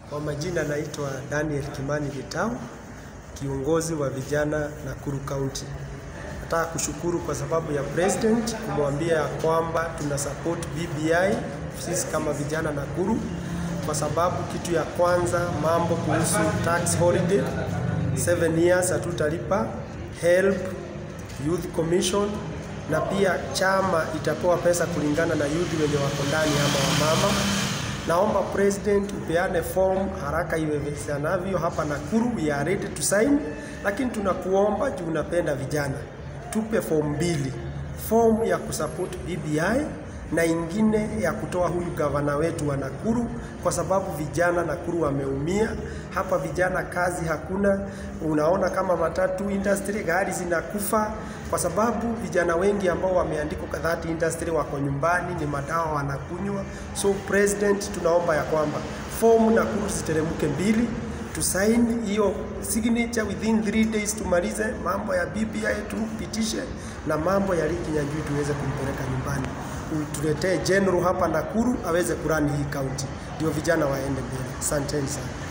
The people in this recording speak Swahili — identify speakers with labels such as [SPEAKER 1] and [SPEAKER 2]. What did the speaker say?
[SPEAKER 1] Kwa majina naitwa Daniel Kimani Gitau, kiongozi wa vijana Nakuru County. Nataka kushukuru kwa sababu ya president kumwambia ya kwamba tuna support BBI sisi kama vijana Nakuru, kwa sababu kitu ya kwanza mambo kuhusu tax holiday 7 years hatutalipa, help youth commission na pia chama itapewa pesa kulingana na youth wenye wako ndani ama wamama. Naomba president upeane form haraka iwezekanavyo hapa Nakuru, we are ready to sign, lakini tunakuomba juu unapenda vijana, tupe form mbili, form ya kusupport BBI na ingine ya kutoa huyu gavana wetu wa Nakuru, kwa sababu vijana Nakuru wameumia hapa. Vijana kazi hakuna, unaona kama matatu industry gari zinakufa kwa sababu vijana wengi ambao wameandikwa kwa that industry wako nyumbani, ni madawa wanakunywa. So president, tunaomba ya kwamba form Nakuru ziteremke mbili tusaini hiyo signature within 3 days, tumalize mambo ya BBI tupitishe, na mambo ya Lee Kinyanjui tuweze kumpeleka nyumbani, tuletee general hapa Nakuru aweze kurani hii county, ndio vijana waende mbele. Asanteni sana.